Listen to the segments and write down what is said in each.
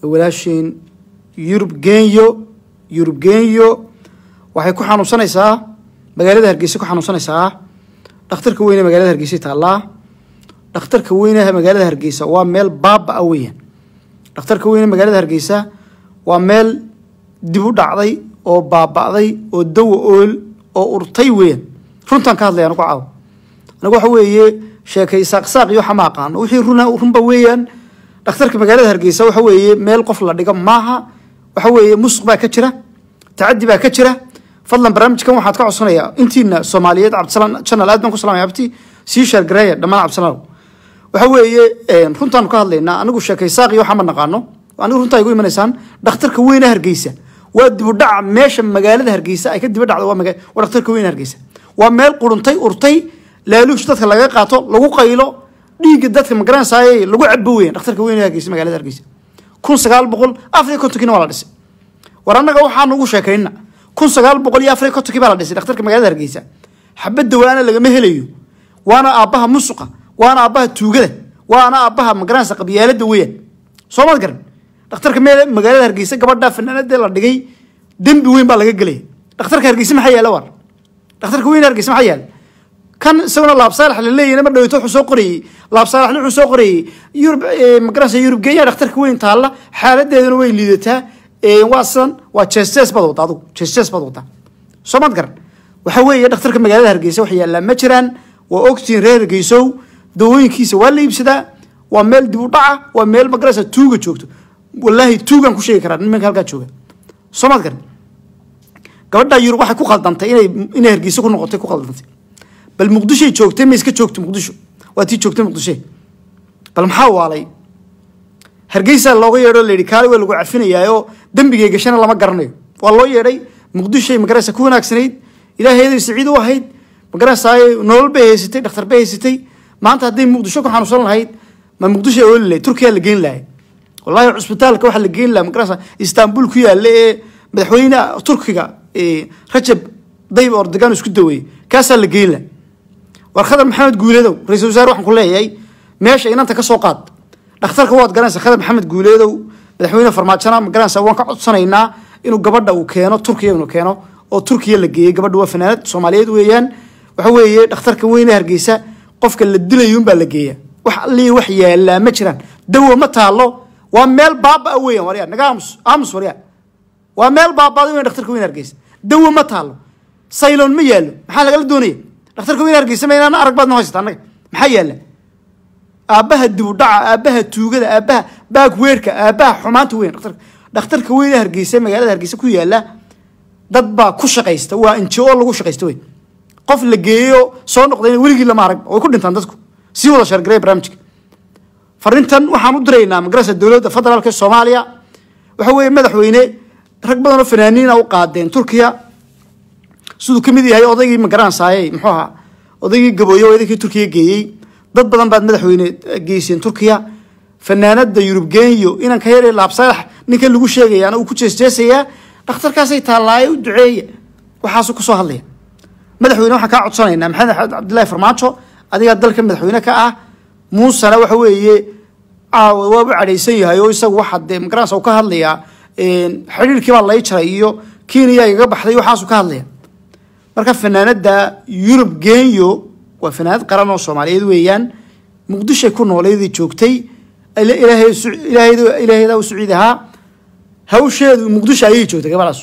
walaasheen yurub genyo yurub genyo waxay ku xanuunsanaysaa magaalada hargeysa ku xanuunsanaysaa dhakhtarka weyne magaalada hargeysa taallaa dhakhtarka weynaha magaalada hargeysa waa meel baaba a weeyaan dhakhtarka weyne magaalada hargeysa waa meel dib u dhacday oo baaba'day oo dawa ool oo urtay weeyaan runtaan ka hadlaya anigu caaw anigu waxa weeye sheekay saaqsaaq iyo waxa ma aqaano wixii runa runba weeyaan dhakhtarka magaalada hargeysa waxa weeye meel qof la dhigo maaha waxa weeye musuq baa ka jira tacadi baa ka jira fadlan barnaamijkan waxaad ka codsanayaa intiina soomaaliyeed cabdisalaan channel aad baan ku salamaya abti sii sheergareeya dhammaan cabdisalaan waxa weeye runtaanu ka hadlaynaa anigu sheekay saaq iyo waxa ma naqaano anigu runtaa igu imanaysaan dhakhtarka weyne hargeysa waa dibudhaca meesha magaalada hargeysa ay ka diba dhacdo waa maga- waa dhakhtarka weyne hargeysa waa meel quruntay urtay laaluush dadka laga qaato lagu qaylo dhiigga dadka magaranaysaay lagu cabo weyan dhakhtarka weyne hargeysa magaalada hargeysa kun sagaal boqol afar iyo kontonkiina waa la dhisay war annaga waxaanu ugu sheekayna kun sagaal boqol iyo afar iyo kontonkii baa la dhisay dhakhtarka magaalada hargeysa xabadda waana lagama helayo waana aabbaha musuqa waana aabbaha tuugada waana aabbaha magaranaysa qabyaalada weeyaan soo maad garan dhakhtarka meel magaalada hargeysa gabadha fanaanadee la dhigay dembi weyn baa laga gelaya dhakhtarka hargeysa maxaa yaala war dhakhtarka weyn hargeysa maxaa yaala kan isaguna laabsaalax la leeyahay mar dhaweyto wuxuu soo qorayey laabsaalaxna wuxuu soo qorayey yurub magaranaysa yurub geenya dhakhtarka weyn taalla xaaladeeduna way liidataa waa sidan waa jeestees baad wadda adigu jeestees baad waddaa soo maad garan waxa weeye dhakhtarka magaalada hargeysa wax yaallaa ma jiraan waa ogtiin reer hargeysow dawooyinkiisa waa la iibsadaa waa meel dib u dhaca waa meel magaranaysa tuuga joogto wallaahi tuugaan ku sheegi karaa nimanka halkaa jooga soo maad garan gabadha yurub waxay ku khaldantay inay inay hargeysa ku noqotay ku khaldantay bal muqdishoy joogtay ma iska joogto muqdisho waa tii joogtay muqdisho bal maxaa waalay hargeysa looga yeedho la yidhi kaali waa lagu cafinayaayo dembigay gashana lama garanayo waa loo yeedhay muqdishoy magaraysa ku wanaagsanayd ilaaheeday saciid u ahayd magaraysaay nolol bay haysatay dhakhtar bay haysatay maanta hadday muqdisho ku xanuunsan lahayd ma muqdisho ooli lahayd turkiya la geyn lahay wallahi cusbitaalka waxaa la geyn lahaa magaraysa istanbul ku yaalla ee madaxweynaha turkiga rajab dayb ordogan isku daweeyey kaasaa la geyn laha war khadar maxamed guuleedow ra-isul wasaare waxaan ku leeyahay meesha inanta ka soo qaad dhakhtarka waad garanaysa khadar maxamed guuleedow madaxweyne farmaajona ma garanaysa waan ka codsanaynaa inuu gabadha uu keeno turkiya inuu keeno oo turkiya la geeyey gabadha waa fanaanad soomaaliyeed weeyaan waxa weeye dhakhtarka weyne hargeysa qofka la dilayo unbaa la geeya wax allii wax yaallaa ma jiraan dawo ma taalo waa meel baaba a weeyaan waryaa naga aamus aamus waryaa waa meel baabaaday weyn dhakhtarka weyne hargeysa dawo ma taalo sayloon ma yaallo maxaa lagala doonaya dhakhtarka weyne hargeysa ma inaan arag baad noo haysata annaga maxaa yaalla aabbaha dibudhaca aabbaha tuugada aabbaha baagweerka aabbaha xumaanta weyn dhakhtarka dhakhtarka weyne hargeysa magaalada hargeysa ku yaalla dad baa ku shaqaysta waa inji oo lagu shaqaysta wey qof la geeyo soo noqdayna weligii lama arag way ku dhintaan dadku sii wada shargareya barnaamijka fariintan waxaan u diraynaa magarasa dowladda federaalka soomaaliya waxa weeye madaxweyne rag badan oo fanaaniina u qaadeen turkiya siduu ka mid yahay odaygii magaranaysaayey muxuu ahaa odaygii gabooye oo idankii turkiya geeyey dad badan baad madaxweyne geyseen turkiya fanaanada yurub genyo inaan ka yara laabsaalax ninkan lagu sheegayaana uu ku jeesjeesayaa dhakhtarkaasay taallaaye u duceeya waxaasuu kusoo hadlaya madaxweyne waxaan kaa codsanaynaa maxamed axmed cabdillahi farmaajo adigaa dalka madaxweyne ka ah muusena waxa weeye caawa waa u cadhaysan yahay oo isagu waxa dee magaranaysa uu ka hadlayaa xidhiirkii baa lay jaray iyo kenya igaga baxday waxaasuu ka hadlaya marka fanaanada yurub genyo waa fanaanad qaran oo soomaaliyeed weeyaan muqdishoy ku nooleydii joogtay ilaahayda u saciid ahaa hawsheedu muqdisho ayay joogtay gabadhaas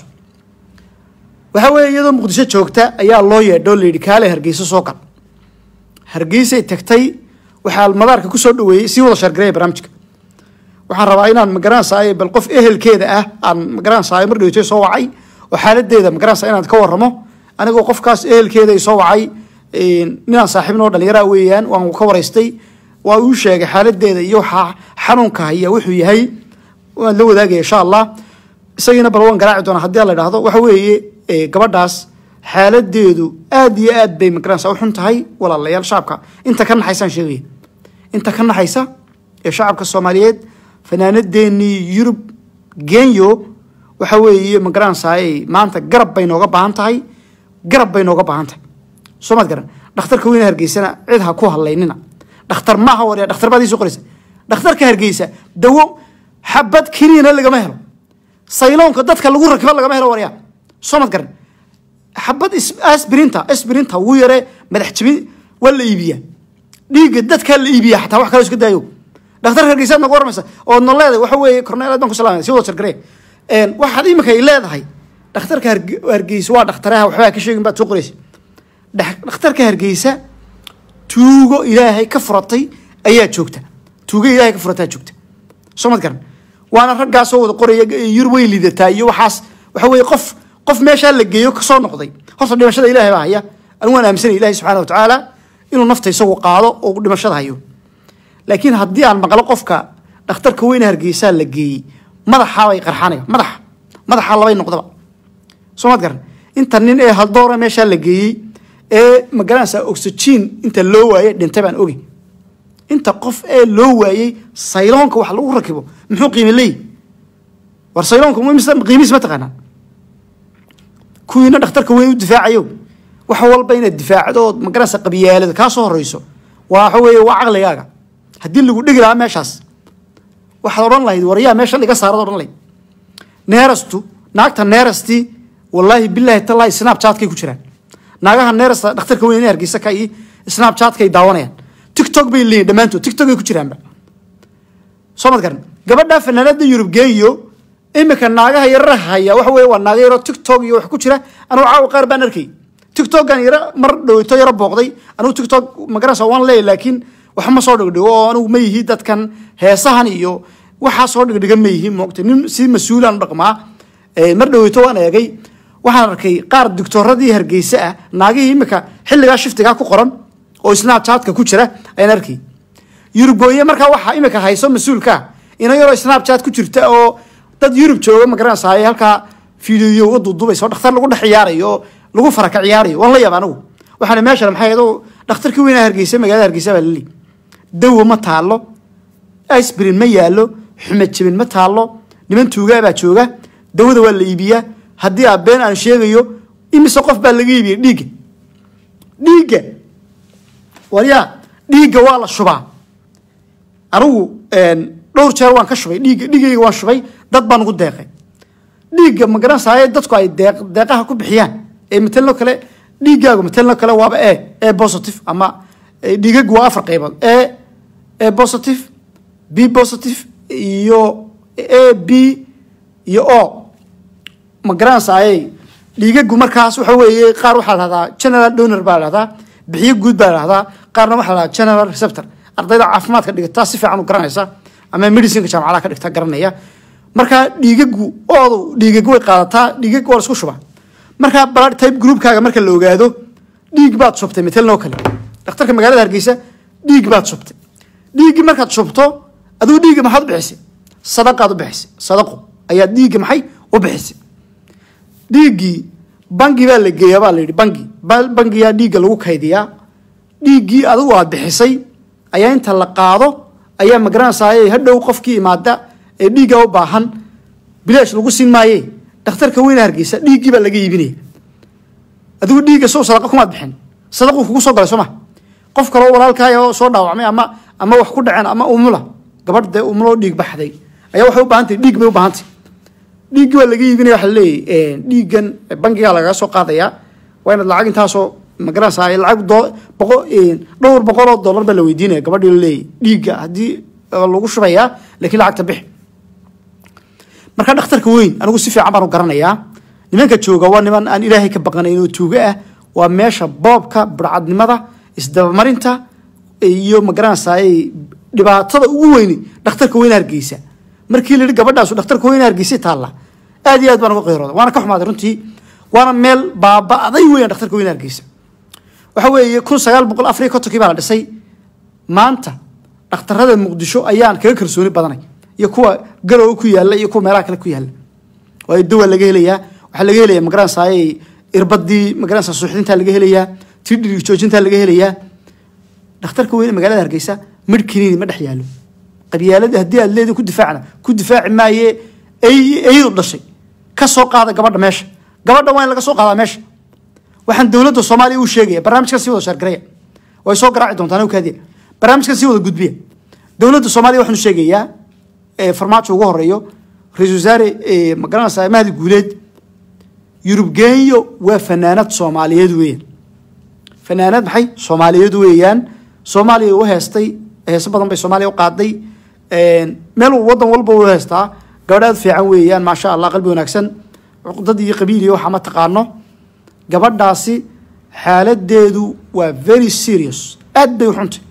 waxa weeye iyadoo muqdisho joogta ayaa loo yeedho layidhi kaale hargeysa soo gal hargeysay tagtay waxaa madaarka kusoo dhaweeyey sii wada shargareya barnaamijka waxaan rabaa inaan magaranaysaay bal qof ehelkeeda ah aan magaranaysaay mar dhaweytay soo wacay oo xaaladeeda magaranaysa inaan ka warramo anigoo qofkaas ehelkeeda soo wacay ninaan saaxiibnoo dhalinyara weeyaan waan ka waraystay waa uu sheegay xaaladeeda iyo waxaa xanuunka haya wuxuu yahay waan la wadaagaya insha allah isagiina bal waan garaaci doonaa haddii la idhaahdo waxa weeye gabadhaas xaaladeedu aad iyo aad bay magaranaysa u xun tahay walaalayaal shacabka inta ka naxaysaan sheegaya inta ka naxaysa ee shacabka soomaaliyeed fanaanadeenii yurub genyo waxa weeye magaranaysaay maanta garab bay nooga baahan tahay garab bay nooga baahan tahay soo maad garan dhakhtarka weyne hargeysana cid ha ku hadlaynina dhakhtar maaha warya dhakhtar baad ii soo qoraysa dhakhtarka hargeysa dawo xabad keliina lagama helo sayloonka dadka lagu rakibo lagama helo waryaa soo mad garan xabad asbirinta asbirinta ugu yare madax jabin waa la iibiyaa dhiigga dadkaa la iibiya xataa wax kale iska daayo dhakhtarka hargeysaad nagu warmaysa oo no leedahay waxa weeye korneel aad baan ku salaamaya si wada jargaree waxaad imika ay leedahay dhakhtarka hargeysa waa dhakhtaraha waxbaa ka sheegin baad soo qoraysa dhakhtarka hargeysa tuugo ilaahay ka furatay ayaa joogta tuugo ilaahay ka furataa joogta soo mad garan waana raggaasoo wada qoraya yurub way liidataa iyo waxaas waxa weeye qof qof meeshaa la geeyo kasoo noqday horta dhimashada ilahay baa haya anigu waan aaminsanay ilahi subxana wa tacaala inuu nafta isagu qaado oo dhimashada hayo laakiin haddii aan maqlo qofka dhakhtarka weyne hargeysaa la geeyey madaxaabay qarxanaya madaxa madaxa labay noqdaba soo maad garan inta nin ee haldoora meeshaa la geeyey ee magaranaysa oxygen inta loo waayey dhintay baan ogi inta qof ee loo waayey sayloonka wax lagu rakibo muxuu qiimi leeyi war sayloonka qiimihiis ma taqaanaa kuwiina dhakhtarka weyn u difaacayo wax walba inaad difaacdo ood magaranaysa qabyaalada kaa soo horeyso waa waxa weeye waa caqligaaga haddii lagu dhigi lahaa meeshaas waxaad odhan lahayd waryaa meeshan iga saarad odhan lahayd neerastu naagta neerastii wallaahi bilaahi tallaahi snapchatkay ku jiraan naagaha neerasta dhakhtarka weyn hargeysa ka iyo snapchatkay daawanayaan tiktok bay leeyihin dhammaantood tiktokay ku jiraanba soo mad garan gabadha fanaanada yurub geeyo imika naagaha yarara haya waxa weye waa naaga yaro tiktok iyo wax ku jira anugu caawa qaar baan arkay tiktokan yaro mar dhoweyto yaro booqday anugu tiktok magaranaysa waan leeyahy laakiin wax ma soo dhigdhigo oo anugu ma yihi dadkan heesahan iyo waxaa soo dhigdhiga ma yihi moogta nin si mas-uulaan u dhaqmaa mar dhoweyto waan eegay waxaan arkay qaar doctooradii hargeysa ah naagihii imika xilligaa shiftigaa ku qoran oo snapchatka ku jira ayaan arkay yurubgooye markaa waxaa imika hayso mas-uulkaa ina yaroo snapchat ku jirta oo dad yurub jooga magaranaysaay halkaa fiidiyo uga duudubayso dhakhtar lagu dhex ciyaarayo oo lagu faraka ciyaarayo waan la yaaba anigu waxaan meeshan maxay ahayd oo dhakhtarkii weynaa hargeysa magaalada hargeysa baa lali dawo ma taalo isbrin ma yaalo xumed jabin ma taalo niman tuugaa baa jooga dawada waa la iibiyaa haddii aa been aan sheegayo imise qof baa laga iibiyay dhiigga dhiigga waryaa dhiigga waa la shubaa anigu dhowr jeer waan ka shubay dhiigga dhiigayga waan shubay dad baan ugu deeqay dhiigga magaranaysaye dadku ay deeq deeqaha ku bixiyaan ee matelno kale dhiiggaagu matelno kale waaba e e positive ama dhiigagu waa afar qaybood e e positive b positive iyo a b iyo o magaranaysaye dhiigagu markaas waxa weeye qaar waxaa la dhahdaa general donor baa la dhahdaa bixiyo guud baa la dhahdaa qaarna waxaa la dhahdaa general receptor ardayda caafimaadka dhigata si fiican u garanaysa ama medicinka jaamacadaha ka dhigta garanaya markaa dhiigagu oodu dhiigag way qaadataa dhiigag waa la isku shubaa markaa blood type groupkaaga marka la ogaado dhiig baad shubtay matelnoo kale dhakhtarka magaalada hargeysa dhiig baad shubtay dhiiggii markaad shubto adigu dhiigga maxaad u bixisay sadaqaad u bixisay sadaqo ayaad dhiigga maxay u bixisay dhiiggii bangi baa la geeyaa baa la yidhi bangi bangiyaa dhiigga lagu kaydiyaa dhiiggii adigu aad bixisay ayaa inta la qaado ayaa magaranaysaay hadhow qofkii imaada ee dhiigga u baahan bilaash lagu siin maaye dhakhtarka weyna hargeysa dhiiggii baa laga iibinaya adigu dhiigga sow sadaqa kumaad bixin sadaquu kugu soo galay soo ma qof kaloo walaalkaaya oo soo dhaawacmay ama ama wax ku dhaceen ama umula gabadh dee umuloo dhiig baxday ayaa waxay u baahantahy dhiig bay u baahantay dhiiggii waa laga iibinaya waxa laleeyahy dhiiggan bangigaa lagaga soo qaadayaa waa inaad lacag intaasoo magaranaysaa lacag doo boqo dhowr boqol oo dollar baa la weydiinaya gabadhii la leeyahy dhiigga haddii lagu shubayaa laakiin lacagta bixi marka dhakhtarka weyn anigu si fiican baan u garanayaa nimanka jooga waa niman aan ilaahay ka baqanayn oo tuugo ah waa meesha boobka burcadnimada isdabamarinta iyo magaranaysaay dhibaatada ugu weyni dhakhtarka weyne hargeysa markii la yihi gabadhaasu dhakhtarka weyne hargeysa taalla aad iyo aad baan uga qayrooda waana ka xumaaday runtii waana meel baaba'day weeyaan dhakhtarka weyne hargeysa waxa weeye kun sagaal boqol afar iyo kontonkii baa la dhisay maanta dhakhtarada muqdisho ayaan kaga kalsooni badanay iyo kuwa garowe ku yaalla iyo kuwa meelaha kale ku yaalla waayo dawa laga helayaa waxaa laga helayaa magaranaysaay irbadii magaranaysa suuxdintaa laga helayaa tii dhirig joojintaa laga helayaa dhakhtarka weyne magaalada hargeysa midh kiniini ma dhex yaallo qabyaalada haddii aad leedin ku difaacna ku difaaci maaye eyadu dhashay ka soo qaada gabadha meesha gabadha waa in laga soo qaadaa meesha waxaan dowladda soomaaliya uu sheegaya barnaamijkan sii wada shaargareya way soo garaaci doontaan kaadiya barnaamijkan sii wada gudbiya dowladda soomaaliya waxaanu sheegayaa ee farmaajo ugu horeeyo ra-isul wasaare ee magaranaysaa mahdi guuleed yurub genyo waa fanaanad soomaaliyeed weeyaan fanaanad maxay soomaaliyeed weeyaan soomaaliya u heestay heeso badan bay soomaaliya u qaaday meel wadan walba u heestaa gabadh aad fiican weeyaan maasha allah qalbi wanaagsan cuqdad iyo qabiil iyo waxaa ma taqaano gabadhaasi xaaladeedu waa very serious aad bay u xuntay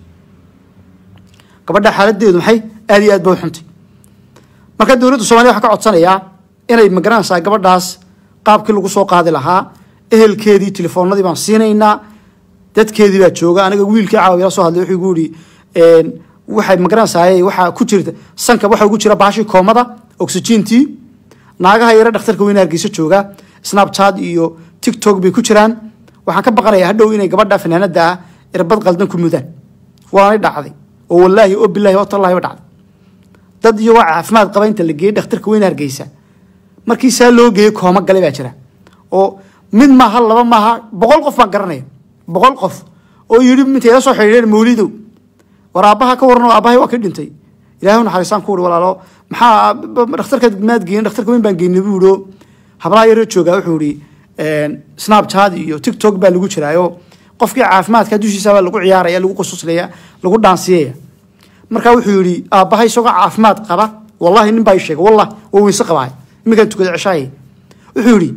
gabadha xaaladeedu maxay aad iyo aad bay u xuntay marka dowladda soomaliya waxaa ka codsanayaa inay magaranaysaa gabadhaas qaabkii lagu soo qaadi lahaa ehelkeedii telefoonadii baan siinaynaa dadkeedii baa jooga aniga wiilkii caawiya la soo hadlay wuxuu igu yidhi waxay magaranaysaa waxaa ku jirta sanka waxaa ugu jira baashii koomada oxygentii naagaha yare dhakhtarka weyne hargeysa jooga snapchat iyo tiktok bay ku jiraan waxaan ka baqanayaa hadhow inay gabadha fanaanada ah irbad qaldan ku mudaan waanay dhacday oo wallaahi oo bilaahi oo tallaahi ba dhacday dad iyagoo caafimaad qaba inta la geeyey dhakhtarka weyne hargeysa markii saa loo geeyey kooma gale baa jira oo mid maaha laba maaha boqol qof baan garanaya boqol qof oo yidhi intay la soo xidhiidheen mawlidow war aabbaha ka waran oo aabbahay waa ka dhintay ilaahay naxariisaan ku wuri walaalo maxaa dhakhtarkaad maad geeyeen dhakhtarka weyn baan geynay buu yidhi hablaha yaroo joogaa wuxuu yidhi snapchat iyo tiktok baa lagu jiraayo qofkii caafimaadka dushiisa baa lagu ciyaaraya lagu qususlaya lagu dhaansiyaya markaa wuxuu yidhi aabbahay isagoo caafimaad qaba wallahi nin baa ii sheegay wallah waa weyse qabaay iminkaan tukada ceshaayay wuxuu yidhi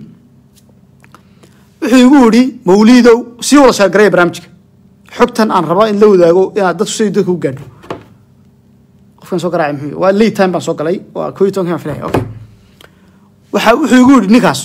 wuxuu igu yidhi mawliidow sii wada sheergaraya barnaamijka xogtan aan rabo in la wadaago inaad dadku siday dadka u gaadho qofkan soo garaacay muxuu waa late time baan soo galay waa koo iyo tobankan baan filaya okay waxa wuxuu igu yidhi ninkaas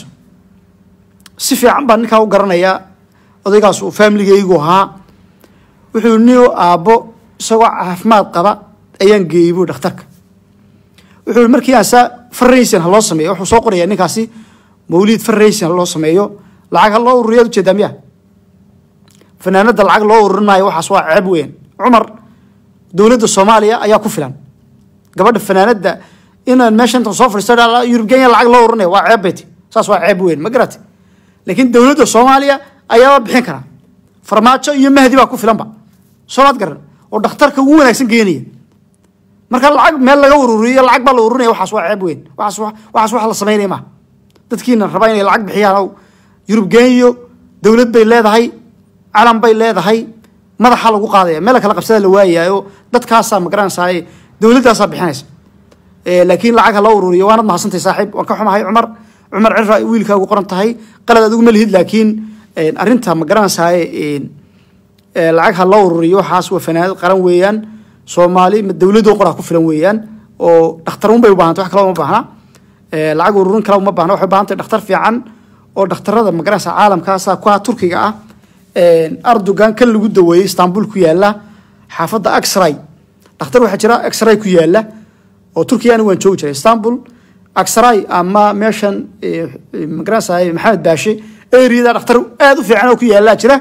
si fiican baan ninkaa u garanayaa odaygaas uu familigaygu ahaa wuxuu yidhi nin aabbo isagoo caafimaad qaba ayaan geeyey buu dhakhtarka wuxuu yidhi markii aan saa farraysin ha loo sameeyo wuxuu soo qorayaa ninkaasi mawliid farraysin ha loo sameeyo lacag ha loo ururiyaad ujeedaa miya fanaanada lacag loo ururinaayo waxaas waa ceeb weyn cumar dowladda soomaaliya ayaa ku filan gabadha fanaanada inaan meesha intan soo fadhiisto yurub kenya lacag loo ururinayo waa ceeb bayti saas waa ceeb weyn ma garate laakiin dowladda soomaaliya ayaaba bixin karaa farmaajo iyo mahdi baa ku filanba soomaad garan oo dhakhtarka ugu wanaagsan geenaya marka lacag meel laga ururiyo lacag baa la ururinaya waxaas waa ceeb weyn waxaas waxaas wax la samaynaya maaha dadkiina raba inay lacag bixiyaan oo yurub genyo dowlad bay leedahay calan bay leedahay madaxa lagu qaadaya meel kala qabsada la waayayo dadkaasaa magaranaysaa dowladdaasaa bixinaysa laakiin lacag ha loo ururiyo waanad mahadsantay saaxiib waan ka xumahay cumar cumar cira wiilkaagu qoran tahay qalad adigu ma lihid laakiin arrinta magaranaysaa lacag ha loo ururiyo waxaas waa fanaanad qaran weeyaan soomaali dowladoo qoraa ku filan weeyaan oo dhakhtarun bay u baahantay wax kale uma baahna lacag ururin kale uma baahna waxay u baahantay dhakhtar fiican oo dhakhtarada magaranaysaa caalamkaasa kuwa turkiga ah ardogan kan lagu daweeyey istanbul ku yaala xaafadda axray dhakhtar waxaa jira axray ku yaala oo turkiya anigu waan joogi jiray istanbul axray ama meeshan magaranaysaa maxamed baashe eriyada dhakhtar aad u fiican oo ku yaala jira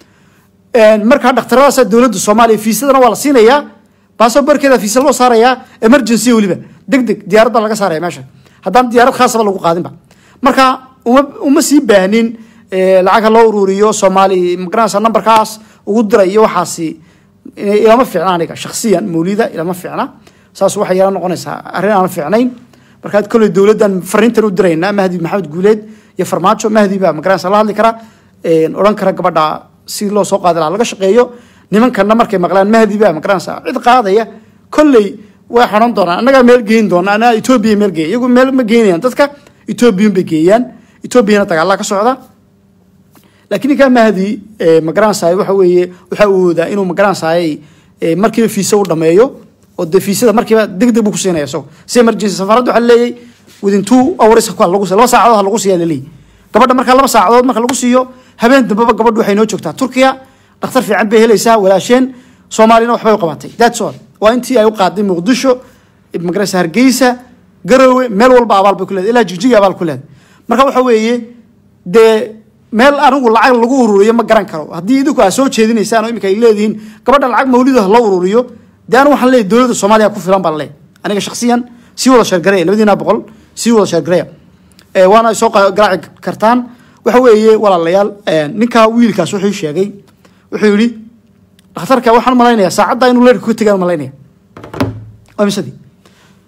markaa dhakhtaradaasa dowladda soomaaliya fiisadana waa la siinayaa baasaborkeeda fiisa loo saarayaa emergency weliba deg deg diyaarad baa laga saaraya meesha haddaan diyaarad khaasaba lagu qaadinba marka uma uma sii baahnin lacag ha loo ururiyo soomaali magaranaysa nambarkaas ugu diray iyo waxaasi ilama fiicna aniga shaksiyan mawlida ilama fiicna saas waxay yala noqonaysaa arrin aan fiicnayn markaad kolley dowladdan fariintan u diraynaa mahdi maxamed guuleed iyo farmaajo mahdi baa magaranaysa la hadli kara odhan kara gabadha si loo soo qaadi lahaa laga shaqeeyo nimankanna markay maqlaan mahdi baa magaranaysa cid qaadaya kolley way xidhan doonaan annagaa meel geyn doona anaa etoobiya meel geeya iyagu meel ma geynayaan dadka etoobiyun bay geeyaan etoobiyana dagaallaa ka socda laakiin ninkaa mahdi magaranaysaay waxa weeye waxa uu woodaa inuu magaranaysaay markiiba fiisa u dhameeyo oo dee fiisada markiiba deg deg buu ku siinaya isago si emergency safaradda waxaa leeyahay within two hours ku lagu laba saacadood ha lagu siiya laleeyahy gabadha markaa laba saacadood marka lagu siiyo habeen dambeba gabadhu waxay noo joogtaa turkiya dhakhtar fiican bay helaysaa walaasheen soomaaliyana waxbay u qabatay that's all waa intii ay u qaaday muqdisho magaranaysa hargeysa garowe meel walba abaal bay ku leedahay ilaa jigjiga abaal ku leedahay marka waxa weeye dee meel anigu lacag lagu ururiyo ma garan karo haddii idinku aad soo jeedinaysaan oo iminka ay leedihiin gabadha lacag mawlido ha loo ururiyo dee anigu waxaan leeyahy dowladda soomaaliya ku filan baan leeyahy aniga shaksiyan sii wada sheergareya labadiina boqol sii wada sheergareya waana ay soo garaaci kartaan waxa weeye walaalayaal ninkaa wiilkaas wuxuu sheegay wuxuu yidhi dhakhtarka waxaan malaynayaa saacadda inuu leerka ku tegaan malaynaya waa misadii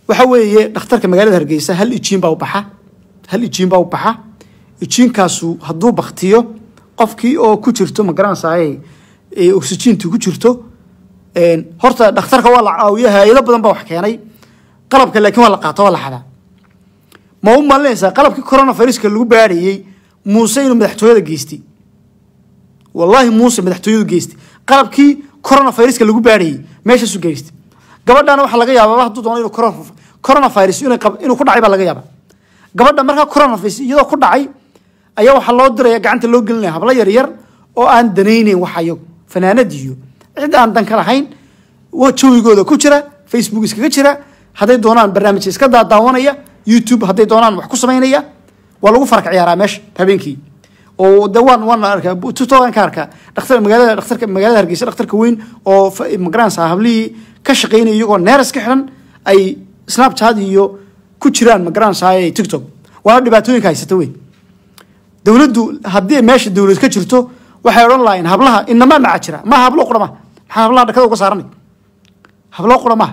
waxa weeye dhakhtarka magaalada hargeysa hal ijiin baa u baxa hal ijiin baa u baxa ijiinkaasu hadduu baktiyo qofkii oo ku jirto magaranaysaay oxygentu ku jirto horta dhakhtarka waa la caawiyo hay-ado badan baa wax keenay qalabka laakiin waa la qaato waa la xadaa ma u malinaysaa qalabkii coronaviruska lagu baadhayey muuse inuu madaxtooyada geystay wallaahi muuse madaxtooyadu geystay qalabkii coronaviruska lagu baadhayey meeshaasu geystay gabadhana waxaa laga yaabaa hadduu doono inuu coronavirus inuu ku dhacay baa laga yaabaa gabadha markaa coronavirus iyadoo ku dhacay ayaa waxaa loo diraya gacanta loo gelinaya hablo yar yar oo aan danayneyn waxayo fanaanad iyo cid aan dan ka lahayn jawigooda ku jira facebook iskaga jira hadday doonaan barnaamij iska daadaawanaya youtube hadday doonaan wax ku samaynaya waa lagu faraq ciyaaraa meesha habeenkii oo de waan waan arkaa tutogan ka arkaa dhakhtar magaalada dhakhtarka magaalada hargeysa dhakhtarka weyn oo magaranaysa hablihii ka shaqeynaya iyagoo neeras ka xidhan ay snapchat iyo ku jiraan magaranaysa tiktok waana dhibaatooyinka haysata weyn dowladdu haddii meesha dowlad ka jirto waxay odhan lahayn hablaha inamaa maca jira maaha hablo qura maha maxaa hablaha dhakada uga saaranay hablo qura maaha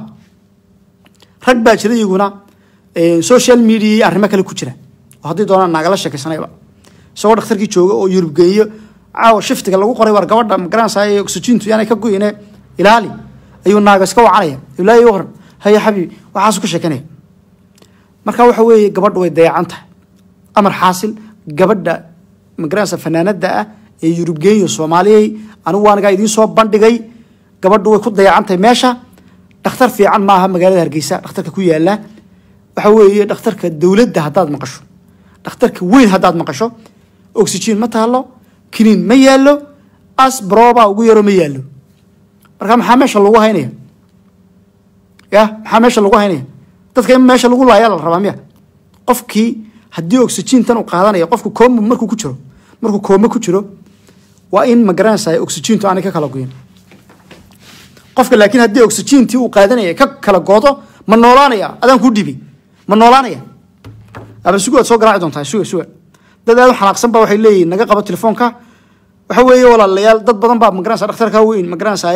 rag baa jira iyaguna social media arrimo kale ku jira oo haddii doonaan naagala sheekaysanayba isagoo dhakhtarkii jooga oo yurub geeyo caawa shiftiga lagu qoray war gabadha magaranaysa oxygentu yaanay ka goyne ilaali ayuu naaga iska wacanaya ilaahi waran haya xabiibi waxaasu ka sheekanaya marka waxa weeye gabadha way dayacan tahay amar xaasil gabadha magaranaysa fanaanada ah ee yurub geeyo soomaaliyey anigu anigaa idiin soo bandhigay gabadhu way ku dayacantahay meesha dhakhtar fiican maaha magaalada hargeysa dhakhtarka ku yaala waxa weeye dhakhtarka dowladda haddaad maqasho dhakhtarka weyn haddaad maqasho oxygen ma taalo kiniin ma yaallo asbroba ugu yaro ma yaallo marka maxaa meesha lagu haynaya ya maxaa meesha lagu haynaya dadka in meesha lagu laaya la rabaa miya qofkii haddii oxygentan uu qaadanaya qofku kooma markuu ku jiro markuu kooma ku jiro waa in magaranaysa oxygentu aanay ka kala goyin qofka laakiin haddii oxygentii uu qaadanaya ka kala goodo ma noolaanaya adaan kuu dhibi ma noolaanaya aba sugu aad soo garaaci doontaa suga suga dad aad u xanaaqsan ba waxay leeyihin naga qabo telefoonka waxa weeye walaalayaal dad badan baa magaranaysa dhakhtarka weyn magaranaysa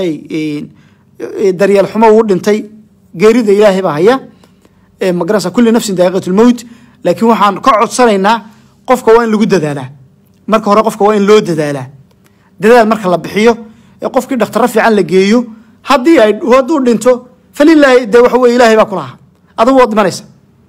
daryeel xumo uu dhintay geerida ilaahay baa haya magaranaysa kulli nafsin daaqiqatulmowt laakiin waxaan ka codsanaynaa qofka waa in lagu dadaalaa marka hore qofka waa in loo dadaalaa dadaal marka la bixiyo ee qofkii dhakhtarro fiican la geeyo haddii ay hadduu dhinto falilaahi dee waxa weye ilaahay baa ku lahaa adigu waad dhimanaysa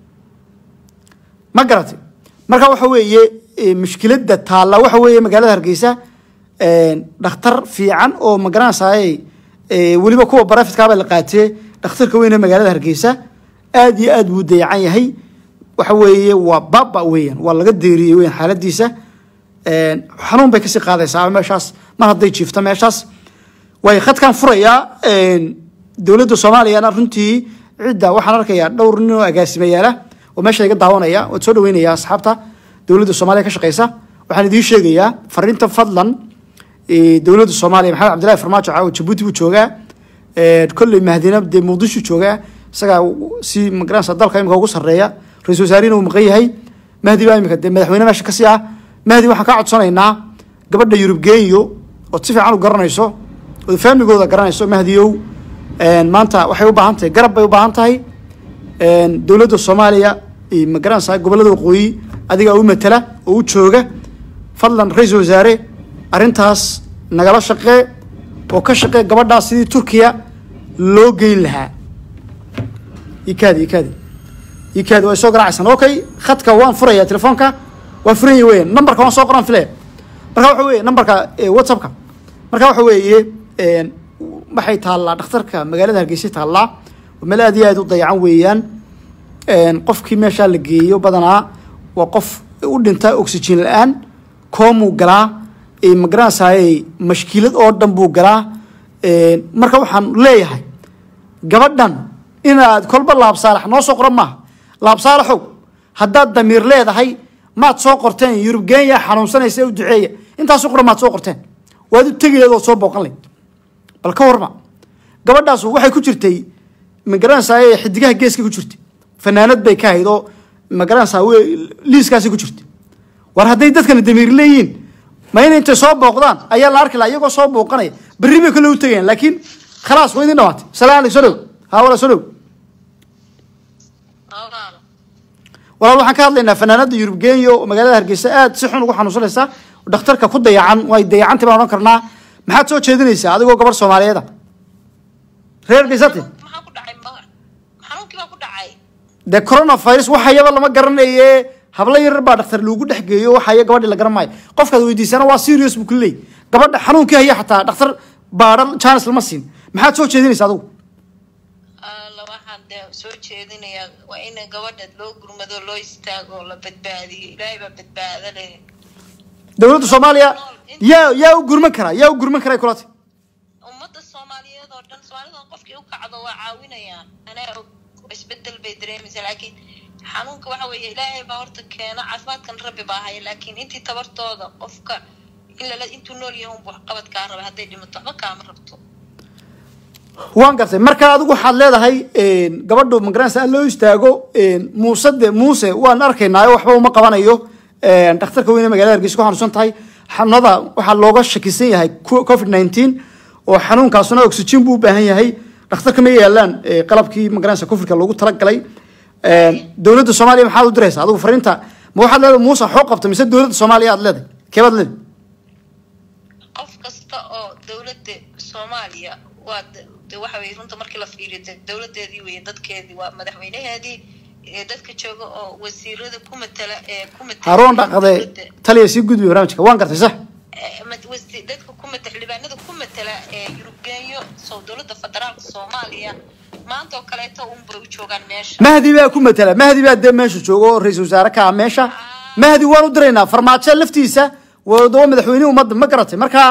ma garatay marka waxa weeye mushkiladda taalla waxa weeye magaalada hargeysa dhakhtar fiican oo magaranaysaay weliba kuwa barafitkaaba la qaatee dhakhtarka weyne magaalada hargeysa aad iyo aad buu dayacan yahay waxa weeye waa baba weeyaan waa laga deeriyey weyan xaaladiisa xanuun bay kasii qaadaysaa meeshaas mar hadday jiifto meeshaas way khadkan furayaa dowladda soomaaliyana runtii cidda waxaan arkayaa dhowr nin oo agaasimayaala oo meesha iga daawanaya waad soo dhaweynaya asxaabta dowladda soomaaliya ka shaqeysa waxaan idiin sheegayaa fariinta fadlan dowladda soomaaliya maxamed cabdillahi farmaajo caawa jabuuti buu joogaa kolley mahdina dee muqdisho joogaa isagaa si magaranaysa dalka imika ugu sarreeya ra-isul wasaarihina uu maqan yahay mahdi baa imika dee madaxweyne meesha kasii ah mahdi waxaan kaa codsanaynaa gabadha yurub genyo ood si fiican u garanayso ood faamigooda garanayso mahdiyow maanta waxay u baahan tahay garab bay u baahan tahay dowladda soomaaliya ma garanaysaa gobollada waqooyi adigaa u matala oo u jooga fadlan ra-isul wasaare arrintaas nagala shaqee oo ka shaqee gabadhaas sidii turkiya loo geyn lahaa ikaadi ikaadi ikaadi way soo garaacaysan okay khadka waan furayaa telefoonka waan furanya weyan numberka waan soo qoran filaya marka waxa weeye numberka whatsappka marka waxa weeye waxay taallaa dhakhtarka magaalada hargeysa taallaa oo meel aad iyo aad u dayacan weeyaan qofkii meeshaa la geeyo badanaa waa qof u dhinta oxygen la-aan koomuu galaa magaranaysaay mashkiilad oo dhan buu galaa marka waxaan leeyahay gabadhan inaad kolba laabsaalax noo soo qoran maaha laabsaalaxow haddaad damiir leedahay maad soo qorteen yurub genya xanuunsanaysa u duceeya intaasu qoran maad soo qorteen waad u tegi leed ood soo booqan leyd bal ka warma gabadhaas waxay ku jirtay magaranaysaay xidigaha geeska ku jirtay fanaanad bay ka hayd oo magaranaysaa liiskaasi ku jirtay war hadday dadkana damiir leeyihiin ma in intay soo booqdaan ayaa la arki laha iyagoo soo booqanaya berri bay kale u tegayaan laakiin khalaas waa idin dhawaatay salaan aleyk soo dhow haa wala soo dhow walaal waxaan ka hadlaynaa fanaanada yurub genyo oo magaalada hargeysa aad si xun ugu xanuunsanaysa oo dhakhtarka ku dayacan way dayacantay baan odhan karnaa maxaad soo jeedinaysaa adigoo gabar soomaaliyeeda reer hargeysate maxaa ku dhacay ma xanuunkii baa ku dhacay dee coronavirus waxayaba lama garanaye hablo yarar baa dhakhtar loogu dhex geeyo waxaya gabadhi la garan maayo qofkaad weydiisana waa serious buu kuleey gabadha xanuunkii haya xataa dhakhtar baadhan janis lama siin maxaad soo jeedinaysa adigu alla waxaan dee soo jeedinayaa waa in gabadha loo gurmado loo istaago oo la badbaadiyo ilaahay baa badbaado leh dowladda soomaaliya yaa yaa u gurman karaa yaa u gurman karaa kulati ummadda soomaaliyeed oo dhan soomaalida qofkii u kacdo waa caawinayaan anaa og isbedel bay dareemaysaa laakiin xanuunka waxa weeye ilaahay baa horta keena caafimaadkan rabbi baa haya laakiin intii tabartooda qofka in lala intuu nool yahay unbu waxqabad kaa raba hadday dhimato waxba kaama rabto waan gartay marka adigu waxaad leedahay gabadhu magaranaysa loo istaago muuse de muuse waan arkaynaayo waxba uma qabanayo dhakhtarka weyne magaalada hargeysa ku xanuunsan tahay xanuunada waxaa looga shakisan yahay covid nineteen oo xanuunkaasuna oxygen buu u baahan yahay dhakhtarka ma yaalaan qalabkii magaranaysa covidka loogu talagalay dowladda soomaaliya maxaad u diraysaa adigu fariinta ma waxaad leedahay muuse xoo qabta mise dowladda soomaaliya aad leedahay keebaad leedahay qof kasta oo dowladda soomaaliya waa de- de waxa weye runta markii la fiiriyo de dowladeedii weye dadkeedii waa madaxweynaheedii ee dadka jooga oo wasiirada ku matala ee ku matala haroon dhaqade dowladda. taliya sii gudbi barnaamijka waan gartay sax Ee, mat- wasi- dadka ku matala xildhibaanada ku matala ee yurubgeeyo soo dowladda federaalka soomaaliya maanta oo kaleeto unbay u joogaan meesha mahdi baa ku matala mahdi baa dee meesha jooga oo ra-iisul wasaare ka ah meesha mahdi waan u diraynaa farmaajo laftiisa waa waa madaxweyne ummadda ma garatay marka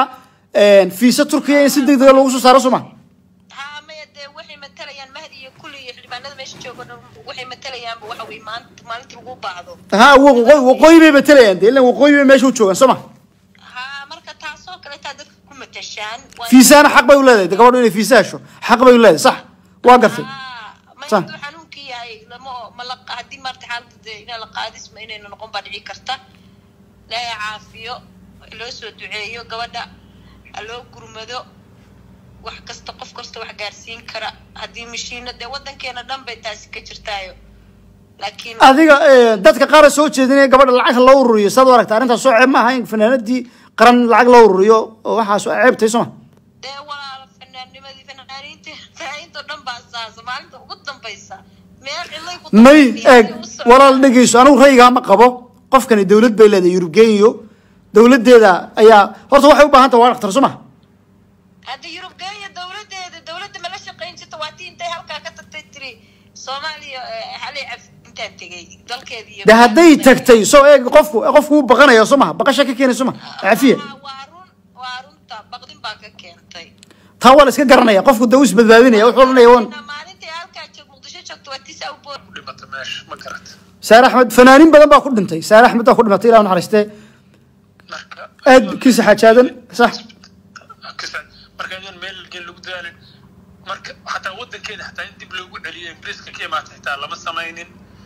fiisa turkiya in si degdega loogu soo saaro suma haa maya dee waxay matalayaan mahdi iyo kulli iyo xildhibaanada meesha jooga dhan waxay matalayaanba waxa weye maanta maalinta lagu baahdo ha waqooyi waqooyi bay matalayaan dee ilan waqooyi bay meesha u joogaan soo ma haa marka taasoo kaleetaa dadka ku matashaan waa- fiisahana xaq bay u leedahay dee gabadhu inay fiisa hesho xaq bay u leedahay sax waa gartay Haa, ma Sa- intuu xanuunkii yahay lama ma la haddii maarta xaalada dee inaa la qaadis ma inayna noqon baa dhici karta ilaahay caafiyo loo soo duceeyo gabadha ha loo gurmado wax kasta qof kasta wax gaarsiin kara haddii mashiino dee wadankeena dhan bay taasi ka jirtaayo laakiin adiga eh, dadka qaar soo jeedinaya gabadha lacag loo ururiyo saad u aragta arrintaas soo ceeb ma aha in fanaanadii qaran lacag loo ururiyo oo waxaas ceebtay soo ma dee walaala fanaannimadii fanaaniinta fanaaniinta oo dhan baa saasa maalinta ugu dambaysa meel cilay ku may dambaysa, eeg si u socda. walaal dhegeyso anigu raygaa ma qabo qofkani dowlad bay leedahay yurub genyo dowladeeda ayaa horta waxay u baahan tahay waa dhakhtar soo ma hadda yurub geeya dowladeeda dowladda mala shaqayn jirta waa tii intay halkaa ka tagtay tiri soomaaliya eh, halay caf intaan tegay dalkeedii iyo de hadday tagtay soo eeg qofku qofku wuu baqanaya soo maha baqasha ka keenay soo ma cafiya Ah, waa run waa runta baqdin baa ka keentay taa waa la iska garanaya qofku de uu isbadbaadinaya wuxuu oranaya wan maalintii halkaa joog muqdisho joogto waa tis au boor dhimata meesha ma garat saare axmed fanaaniin badan baa ku dhintay saare axmed baa ku dhimatay ilah naxariistee marka aad kiisa xaajaadan sax Kisa- marka iyadoon meel geen lagu daalin marka xataa wadankeeda xataa in dib loogu celiyo ingiriiska ka imaata xitaa lama samaynin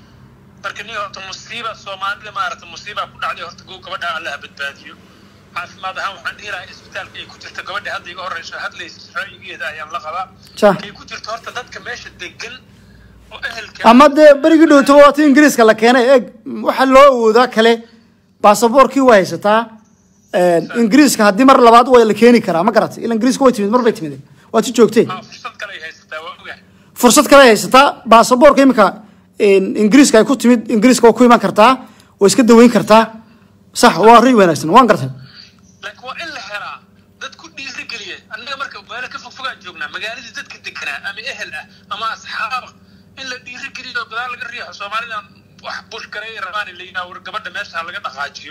marka nin horta musiiba soomaalida maarata musiibaa ku dhacday horta gow gabadha allaha badbaadiyo caafimaad ahaan waxaan dhihi lahaa isbitaalka ay ku jirta gabadha hadda iga horeyso hadlaysa ra'yigeeda ayaan la qabaa Sa. kay ku jirto horta dadka meesha degan oo ehelka ama dee berigii dhowtaba waa ti ingiriiska la keenay eeg waxaa loo awoodaa kale baasaboorkii waa haysataa ingiriiska haddii mar labaad waa la keeni karaa ma garatay ila ingiriiska way timid mar bay timid waa ti joogtee Ah, fursad kale ay haysataa waa ogahay fursad kale ay haysataa baasaboorka imika ingiriiska ay ku timid ingiriiska waa ku iman kartaa waa iska daweyn kartaa sax waa ray wanaagsan waan gartay laakiin waa in la helaa dad ku dhiirigeliya annaga marka meelo ka fogfogaan joognaa magaaladii dadka deganaa ama ehel ah ama asxaaba in la dhiirigeliyo oo gadaal laga riixo soomaalidan wax bush kale ay rabaan in la yidhaha war gabadha meesha ha laga dhaqaajiyo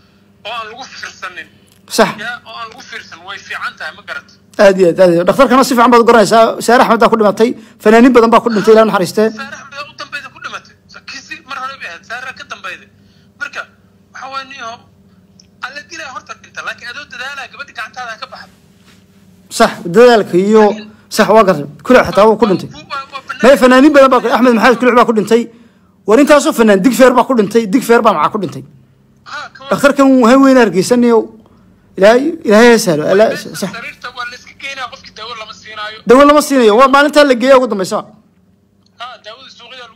oo aan lagu fiirsanin sax yaa oo aan lagu fiirsan way fiican tahay ma garat aad iyo aad aad iyo aad. dhakhtarkana si fiican baad u garanaysaa saare axmed baa ku dhimatay fanaaniin badan baa ku dhintay ilah naxariistee saare axmed u dambeyda ku dhimatay kisi mar hore bay ahayd saare ka dambeyda marka waxa waye niyo alla dilaa horta dhinta laakiin adoo dadaalaa gabadha gacantaada ha ka baxda sax dadaalka iyo sax waa gartay kuluc xataa wuu ku dhintay Waa- waa bannaan. may fanaaniin badan baa ku- axmed maxamed kuluc baa ku dhintay war intaasoo fanaan digfeer baa ku dhintay digfeer baa macaa ku dhintay Ha, ka dhakhtarkan ha weyn hargeysanayo ilaahay ilaahay ha sahlo Alla- sax sariirta waa la iska keenaya qofkii daawo lama siinaayo dawo lama siinayo waa maalintaa la geeya ugu dambeysa ha daawada suuqyada lagu kala iibsanaya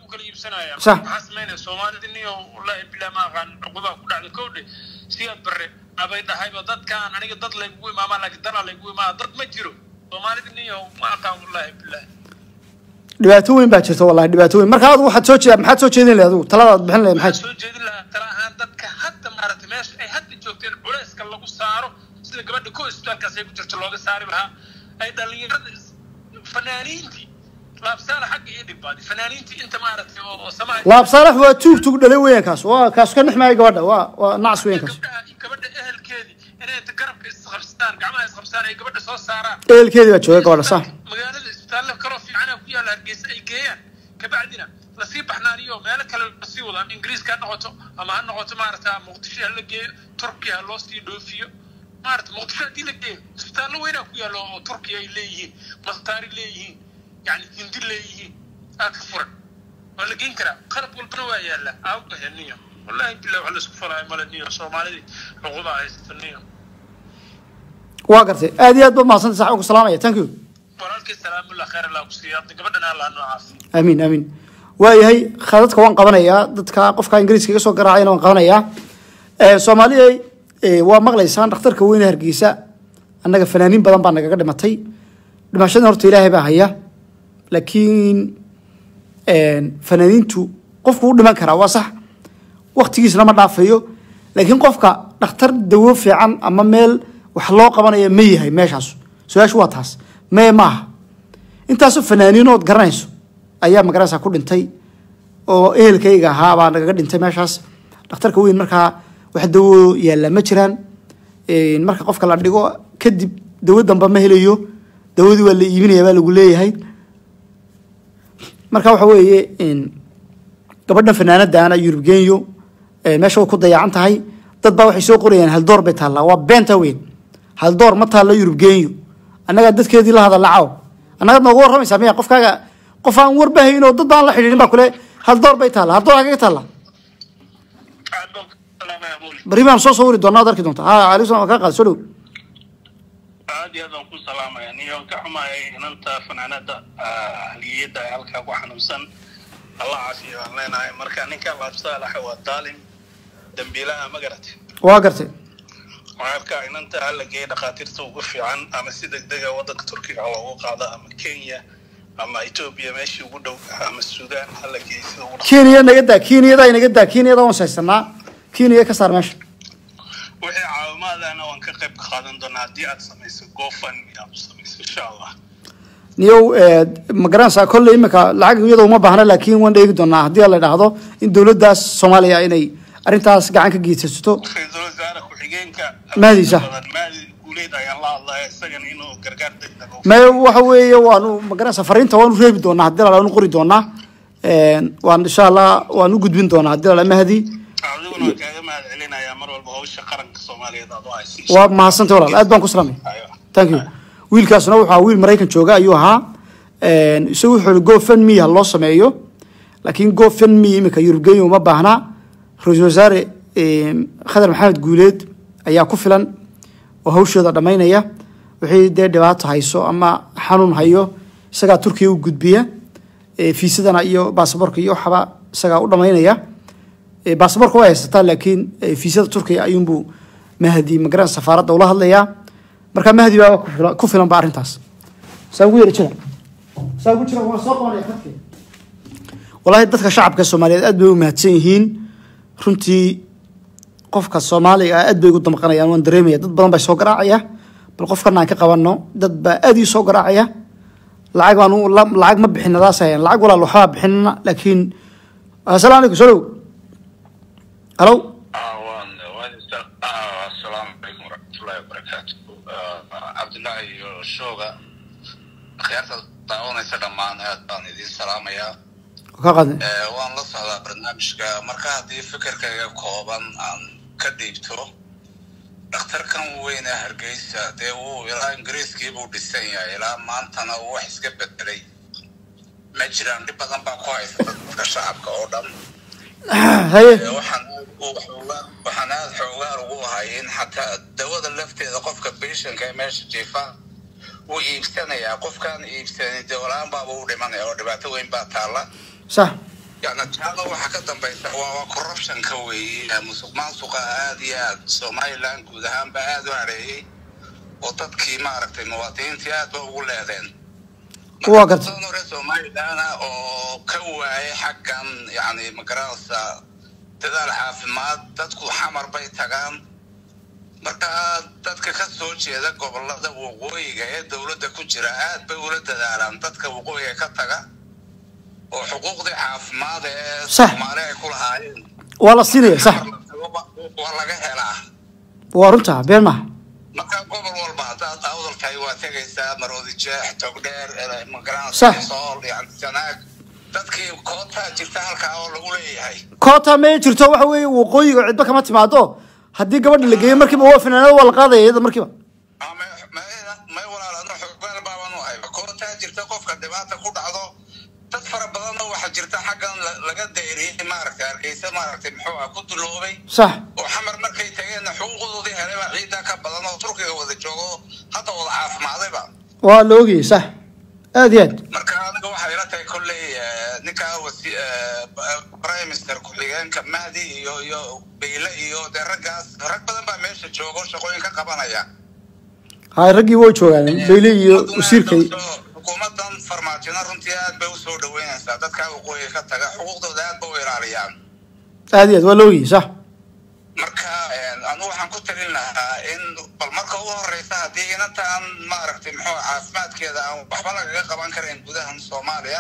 tusinaya Sax. maxaa samaynaya soomaalida niyo wallaahi bilaa ma aqaan cuqudaa ku dhacda kowdhe siyaad bare abay dhahayba dadkaan aniga dad laygugu imaamaa laakiin danaa laygugu imaama dad ma jiro soomaalida niyo ma aqaan wallaahi bilaahi dhibaato weyn baa jirta wallahi dhibaato weyn marka adigu waxaad soo jeeda maxaad soo jeedin lahayd adigu taladaad bixin lahayd maxay waxaan soo jeedin lahaa tala ahaan dadka hadda maaragtay meesha ay hadda joogteen culayska lagu saaro sida gabadha ko isbitaalkaas ay ku jirto looga saari lahaa ay dhalinyarada is- fanaaniintii laabsaala xagga iyo dhibaaday fanaaniintii inta maaragtay oo oo samaha laab saalax waa tuug tuug dhalay weeyaan kaas waa kaas ka nixmaayo gabadha waa waa nacas weeyaan kaas gabdhaha iyo gabadha ehelkeedii inay inta garabka isqabsadaan gacmaha isqabsadaan ay gabadha soo saaraan ehelkeedii baa jooga gabadha sax magaalada isbitaalle kaloo fiicana ku yaalla hargeysa ay geeyaan kabacdina lasii baxnaaniyo meelo kale lasii wado ama ingiriiska ha noqoto ama ha noqoto maarata muqdisho ha la geeyo turkiya ha loo sii dhoofiyo maarata muqdisho haddii la geeyo isbitaallo weynaa ku yaallo oo turkiya ay leeyihiin mastaari leeyihiin yani hindi leeyihiin aa ka furan waa la geyn karaa qalab walbana waa yaallaa aawgahe niyo wallahi bilah wax laisku falaayo male niyo soomaalidii xuquuqda haysta niyo waa gartay aad iyo aad baad mahadsantay sax ugu salaamaya thank you walaalkii salaamullah khayr allah ku siiya hadda gabadhana allah noo caafiyo amiin amiin waayahay khadadka waan qabanayaa dadka qofka ingiriiska iga soo garaacayna waan qabanayaa Eh, soomaaliya eh, waa maqlaysaan dhakhtarka weyne hargeysa annaga fanaaniin badan baa nagaga dhimatay dhimashada horta ilaahay baa haya laakiin fanaaniintu qofku u dhiman karaa waa sax waktigiisna ma dhaafayo laakiin qofka dhakhtar dawo fiican ama meel wax loo qabanaya ma yahay meeshaas su-aashu waa taas mee maaha intaasoo fanaaniinood garanayso ayaa magaranaysaa ku dhintay oo ehelkayga ahaa baa nagaga dhintay meeshaas dhakhtarka weyn markaa wax dawo yaalla ma jiraan Een, marka qofka la dhigo kadib dawo damba ma helayo dawadii waa la iibinaya baa lagu leeyahay marka waxa weeye een, gabadhan fanaanadaana yurub genyo ee, meesha way ku dayacan tahay dad baa waxay soo qorayaan haldoor bay taallaa waa beenta weyn haldoor ma taalla yurub genyo annagaa dadkeedii la hadalla caw annagaad nooga warramaysaa miya qofkaaga qof aan warbahayn oo dad baan la xidhiidhin baa kule haldoor bay taalla haldoor hagaga taalla aad baan ku salaamaya muli bari baan soo sawiri doonaa ad arki doonta ha alayhi salam waa kaa qaad soo dhow aad iyo aad baan ku salaamaya niyo ka xumaayay inanta fanaanada haliyada ee halkaa ku xanuunsan allah caafiya waan leenahay marka ninka laabsaalaxa waa daalim dambiilaha ma garate waa gartay marka inanta hala geeya dhakhaatiirta ugu fiican ama si degdega wadanka turkiga ha loogu qaado ama kenya ama etoobiya meeshii ugu dhow ama suudaan hala geeya sida ugu dhaq kenya naga daa kenyada naga daa kenyada waan saysanaa kenya ka saar meesha wixii caawimaadana waan ka qayb qaadan doonaa haddii aad samayso gofan aad u samayso insha allah niyow eh, ma garanaysaa kolley imika lacag iyada uma baahna laakiin waan dheegi doonaa haddii la idhaahdo in dowladdaas soomaaliya inay arrintaas gacan ka geysaysato ra-iisul wasaare ku-xigeenka Mahdiisa. mahdi guuleed ayaan la hadlaya isagana inuu gargaar degdeg u me waxa weeye waanu ma garanaysaa fariinta waanu reebi doonaa haddii la waanu qori doonaa Een, waan insha allah waan u gudbin doonaa haddii la mahdi adiguna waan kaaga mahad celinayaa mar walba hawsha qaranka soomaaliyeed aad u haysa waa mahadsantay walaal aad baan ku salaamay Ayo. thank you wiilkaasna wuxuu ahaa wiil maraykan jooga ayuu ahaa Een, isagu wuxuu yihi gofundme ha loo sameeyo laakiin gofundme imika yurubgeyo uma baahna ra-iisul wasaare een, khadar maxamed guuleed ayaa ku filan oo hawshooda dhammaynaya wixii dee dhibaato hayso ama xanuun hayo isagaa turkiya u gudbiya Ee, fiisadana iyo baasaboorka iyo waxaba isagaa u dhammaynaya Ee, baasaboorka way haysataa laakiin ee, fiisada turkiya ayuunbuu mahdi magaran safaaradda ula hadlayaa marka mahdi baa ku filan- ku filan ba arrintaas saa ugu yara jira saa ugu jira waa soo qabanaya khadkii walaahi dadka shacabka soomaaliyeed aad bay u mahadsan yihiin runtii qofka soomaaliga ah aad bay ugu damqanayaan waan dareemaya dad badan baa soo garaacaya bal qofkana aan ka qabanno dad baa aad ii soo garaacaya lacag baan u- la- lacag ma bixin nadaas hayan lacag walaal waxbaa bixinna laakiin assalaamu calaykum soo dhow halo asalaamu calaykum waraxmatullaahi wabarakaatu cabdullaahi iyo shooga akhyaarta daawanaysa dhammaan aad baan idiin salaamayaa ka qaadnay Eh, waan la socdaa barnaamijka marka haddii fikirkayga kooban aan ka dhiibto dhakhtarkan weyn ee hargeysa dee wuu ilaa ingiriiskii buu dhisan yahay ilaa maantana uu wax iska bedelay ma jiraan dhib badan baa ku haysta dadka shacabka oo dhan haye Ee, waxaan aad u xoogaa- waxaan aad xoogaan ugu ahay in xataa dawada lafteeda qofka patientka ee meesha jiifa wuu iibsanayaa qofkaan iibsanin dee walaan baaba u dhimanaya oo dhibaato weyn baa taalla sax yani taada waxaa ka dambaysa waa waa corruptionka weeye musuq maasuqa aad iyo aad somaliland guud ahaanba aad u hareeyey oo dadkii maaragtay muwaadiniintii aad ba ugu leedeen Waa gartay. Marka hore somaliland ah oo ka waayay xaggan yani magaranaysa dadaal caafimaad dadku xamar bay tagaan marka dadka ka soo jeeda gobolada waqooyiga ee dowladda ku jira aad bay ula dadaalaan dadka waqooyiga ka taga oo xuquuqdii caafimaad ee Sax. soomaali ay ku lahaayeen waa la siinaya sax waa laga helaa waa runta been maaha marka gobol walba haddaad awdalkahay waa tegaysaa maroodi jeex togdheer Sax. magaranaysa sool yani sanaag dadkii kootaa jirta halkaa oo lagu leeyahay koota may jirto waxa weeye waqooyiga cidba kama timaado haddii gabadha la geeyo markiiba waa finaanada waa la qaadaya iyada markiiba Ah, may- may- may walaalano xogbaal baaban u hayba kootaa jirta qofka dhibaata ku dhacdo dad fara badanna waxaa jirta xaggan la- laga dayriyey maaragtay hargeysa maaragtay muxuu ah ku duloobay sax oo xamar markay tageenna xuquuqdoodii helay baa ciiddaa ka badan oo turkiga wada joogo hadda wada caafimaadayba waa la ogayay sax aad iyo aad marka aniga waxay ila tahay kolley eh, ninka wasi eh, prime minister ku-xigeenka mahdi iyo iyo beyle iyo dee raggaas rag badan baa meesha jooga oo shaqooyin ka qabanaya hay raggii way joogaan beyle iyo Xukuumaduna wasiirkay aad usoo- xukuumadan farmaajina runtii aad bay usoo dhaweynaysaa dadka waqooyiga ka taga xuquuqdooda aad ba u ilaaliyaan aad iyo aad waa la ogayay sax marka eh, anigu waxaan ku talin lahaa in bal marka ugu horeysa haddii inantaan maaragtay muxuu caafimaadkeeda aan waxba lagaga qaban karayn gudahan soomaaliya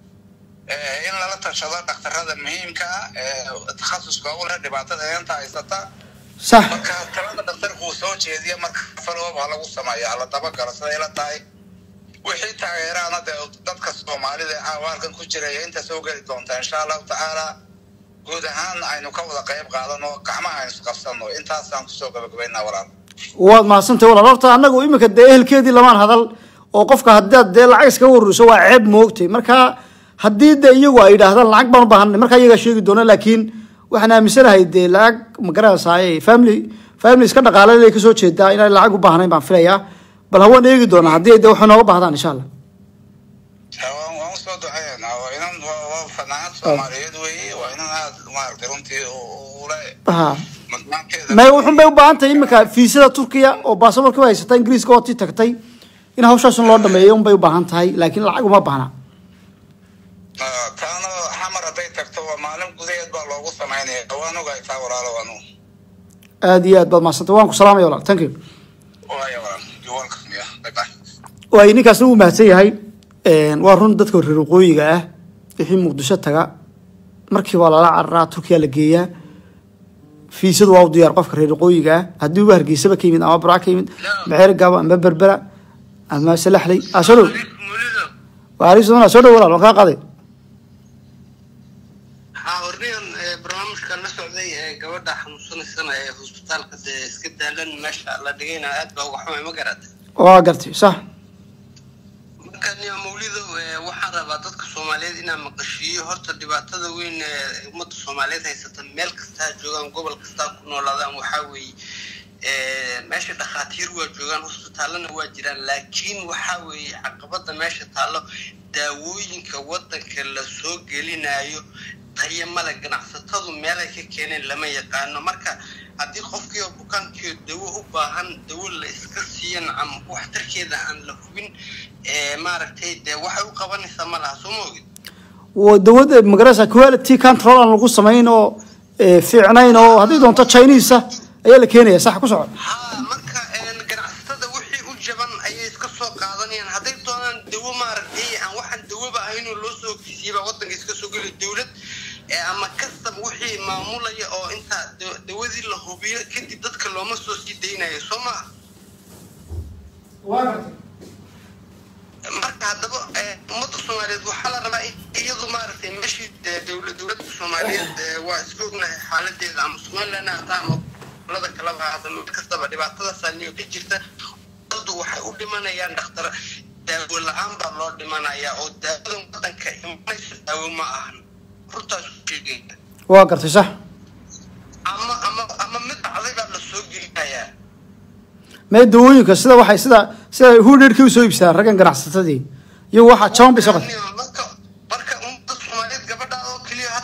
eh, in lala tashado dhakhtarada muhiimka ah ee takhasuska u leh dhibaatada inanta haysata sax marka talada dhakhtarku uu soo jeediya marka faloob ha lagu sameeyo hala dabagalo siday la tahay wixii taageeraana dee dadka soomaalida ee caawaalkan ku jiraya inta soo geli doonta insha allahu tacaala guud ahaan aynu ka wada qayb qaadano gacmaha aynu isqabsano intaasaan kusoo gabagabaynaa walaal waad mahadsantahay walaal horta annagu iminka dee ehelkeedii lamaan hadal oo qofka haddaad dee lacag iskaga waruriso waa ceeb moogtay marka haddii dee iyagu ay yidhaahdaan lacag baan u baahanay marka iyagaa sheegi doona laakiin waxaan aaminsanahay dee lacag magaranaysaay family family iska dhaqaalale kasoo jeedaa inaan lacag u baahnayn baan filayaa bal hawaan eegi doonaa haddii ay dee waxay nooga baahdaan insha allah waan waan usoo duceynaa waa inan waa waa fanaanad soomaaliyeed weeye waa inan aad maaragtay runtii u- ule ha mudnaanteeda may wuxun bay u baahan tahay iminka fiisada turkiya oo baasaborka ba haysata ingiriiska oo tii tagtay in hawshaasun loo dhameeyo unbay u baahan tahay laakiin lacag uma baahna Ah, taana xamar hadday tagto waa maalin gudaheed baa loogu samaynaya waan ogahay taa walaalo anu aad iyo aad baad mahadsantay waan ku salaamaya walaal thank you waaya walaal you're welcome yeah bye bye waay ninkaasna wuu mahadsan yahay waa run dadka reer waqooyiga ah wixii muqdisho taga markiiba lala cararaa turkiya la geeyaa fiisadu waa u diyaar qofka reer waqooyiga ah haddii uba hargeysaba ka yimid ama burca ka yimid maxeer gaba ama berbera ama salaxley ah soo dhow waarisona soo dhow walaal waan kaa qaaday haa hornigan ee, barnaamijka la socday ee gabadha xanuunsanaysana ee hosbitaalka dee iska daalan meesha la dhigayna aad baa uga xumay ma garata waa gartay sax marka niyo mawlidow ee, waxaan rabaa dadka soomaaliyeed inaan maqashiiyo horta dhibaatada weyn ee ummadda soomaaliyeed haysata meel kasta ha joogaan gobol kasta ha ku noolaadaan waxaa weeye ee, meesha dhakhaatiir waa joogaan hosbitaallana waa jiraan laakiin waxaa weeye caqabada meesha taallo daawooyinka wadanka la soo gelinayo tayo male ganacsatadu meelay ka keeneen lama yaqaano marka haddii qofkii oo bukaankiio dawo u baahan dawo la iska siiyan ama waxtarkeeda aan la hubin ee, maaragtay dee waxay u qabanaysaa ma laha soo ma ogid waa dawladda magarasa quality control aan lagu samayn oo eh, fiicnayn oo haddii doonto chinese ayaa la keenaya sax ku soco haa marka een, ganacsatada wixii u jaban ayay iska soo qaadanayaan hadday doonaan dawo maaragtay aan waxaan dawaba ahaynoo loo soo ogeysiiyaba wadanka iska soo geli dawlad ee ama custom wixii maamulaya oo inta da- dawadii la hubiyo kadib dadka looma soo sii daynayo soo maha marka haddaba ee, ummadda soomaaliyeed waxaa la rabaa in iyadu maaragtay meeshii dee dawla dawladda soomaaliyeed ee, waa iska ognahay xaaladeeda ama somaliland ha ahaata ama gobolada kaleba ha ahaata mid kastaba dhibaatadaasa niyo ka jirta daddu waxay u dhimanayaan dhakhtar daawo la-aan baa loo dhimanayaa oo daawadan wadanka imanaysa daawo ma ahan runtaas u sheegaya waa gartay sax ama ama ama mid dhacday baa la soo gelinayaa mee dawooyinka sida waxay sida sida hudheerkii usoo iibsadaan raggan ganacsatadii iyagu waxaa jaban bay soo qatay marka marka ummadda soomaaliyeed gabadha oo keliya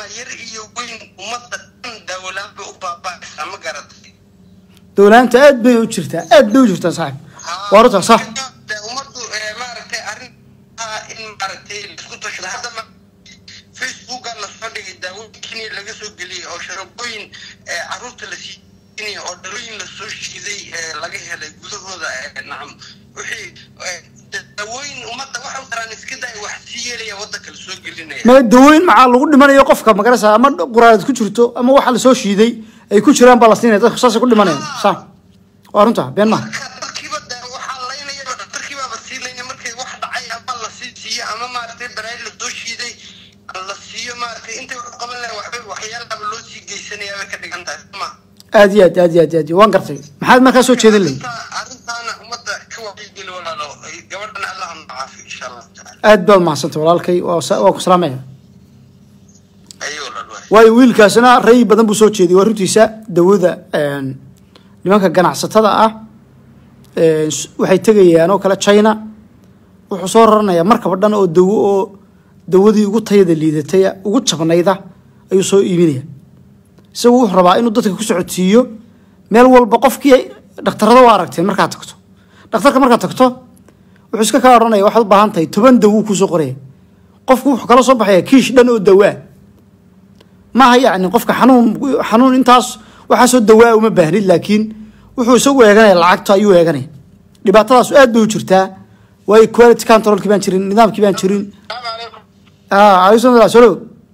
yar iyo weyn ummadda dhan daawalaan bay u baaba'aysaa ma garatay dowlaanta aad bay u jirtaa aad bay u jirtaa saaxib waa runtaa sax Dee ummaddu eh, maaragtay arrin ah in maaragtay laisku tashado hadda ma facebooka lasoo dhigay daawooyin kenya laga soo geliyey oo sharabooyin eh, carruurta la siinaya oo dhalooyin lasoo shiiday eh, laga helay gudahooda eh, nacam wixii eh, daawooyin ummadda waxa u taraan iska day wax sii yeelaya waddanka lasoo gelinaya ma dawooyin maxaa lagu dhimanayo qofka magarasa ama quraarad ku jirto ama waxa lasoo shiiday ay ku jiraan baa la siinaya dadku saasay ku dhimanayaan sa waa runta been maha marka dadkiiba de waxaa laynaya dadkiibaaba siinaya markay wax dhacay ama la sii siiyo ama maaragtay baraay lasoo shiiday la siiyo maaragtay intay wax u qaban lahayn waxbay waxyaalaaba loo sii geysanaya bay ka dhigan tahay soma aad iyo aad aad iyo aad iyo aad iyo waan gartay maxaad markaa soo jeedin lahayd arrintaana ummadda ka wacyigeli walaalo gabadhan allah ha caafiyo insha allahu tacaala aad baad mahadsantay walaalkay waa sa- waa ku salaamaya ayo walaal waay waayo wiilkaasina ray badan buu soo jeediyay waa runtiisa dawada een, nimanka ganacsatada ah een, s- waxay tegayaan oo kale china wuxuu soo raranayaa markaba dhan oo dawo oo dawadii ugu tayada liidatay ugu jabnayda ayuu soo iibinaya isagu wuxuu rabaa inuu dadka ku socodsiiyo meel walba qofkii ay- dhakhtarada waa aragteen markaad tagto dhakhtarka markaad tagto wuxuu iska kaa odhanaya waxaad u baahan tahay toban dawo kuusoo qoraya qofku wuxuu kala soo baxaya kiish dhan oo dawo ah maaha yacni qofka xanuun xanuun intaas waxaasoo dawaa uma baahnid laakiin wuxuu isagu eeganaya lacagta ayuu eeganaya dhibaatadaas aad bay u jirtaa waayo quality controlkii baan jirin nidaamkii baan jirin alaykum salaam solo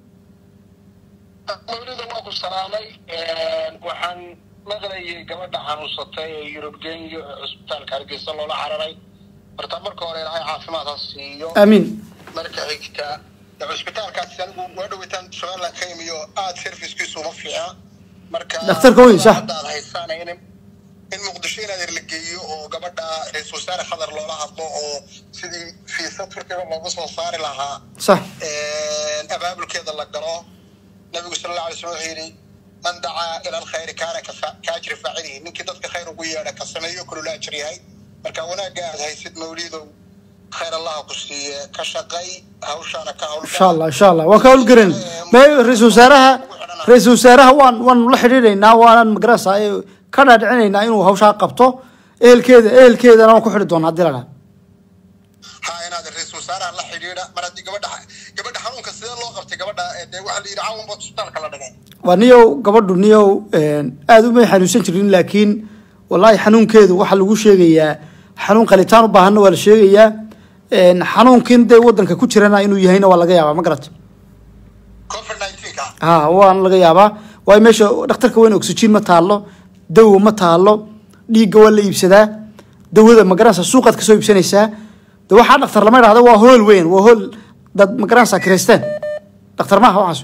mawlida waa ku salaamay waxaan maqlayay gabadha xanuunsatay ee yurub genyo ee cusbitaalka hargeysa loola cararay horta marka hore ilaahay caafimaad ha siiyo amiin marka xigta dee cusbitaalkaasi anigu waa dhawitaan somaliland ka imiyo aada servicekiisu uma fiicna marka Dhakhtarka weyn, sax. hadda aad haysaan in in muqdisho inaad er la geeyo oo gabadha ra-iisul wasaare khadar loola hadlo oo sidii fiisa turkiga looga soo saari lahaa sax abaabulkeeda la galo nabigu sal alla alay slam wuxuu yidhi man dacaa ila alkhayri kaana kafa- kaajri faacilihi ninkii dadka khayr ugu yeedha ka sameeyo kulula ajir yahay marka wanaagga aad haysid mawlidow khayr allaha ku siiye ka shaqay hawshaana ka hawlgal insha allah insha allah waan ka howlgaran ma ra-iisul wasaaraha ra-iisul wasaaraha waan waan la xidhiidhaynaa waanaan magarasa ka dhaadhicinaynaa inuu hawshaa qabto ehelkeeda ehelkeedana waan ku xidhi doonaa haddii la dhaha ha inaad ra-iisul wasaaraha la xidhiidha mar haddii gabadha gabadha xanuunka sidee loo qabtay gabadha ee dee waxaa la yidhi caawin bood isbitaalka la dhigay waa niyow gabadhu niyow aada umay xanuunsan jirin laakiin wallaahi xanuunkeedu waxaa lagu sheegayaa xanuun qalitaan u baahanna waa la sheegayaa xanuunkin dee wadanka ku jirana inuu yahayna waa laga yaabaa ma garata covid nineteenka ha waan laga yaabaa waayo meesha dhakhtarka weyn oxygen ma taalo dawo ma taalo dhiigga waa la iibsadaa dawada magaranaysa suuqaad kasoo iibsanaysaa de waxaa dhakhtar lama idhahda waa hool weyn waa hool dad magaranaysa kireysteen dhakhtar maaha waxaas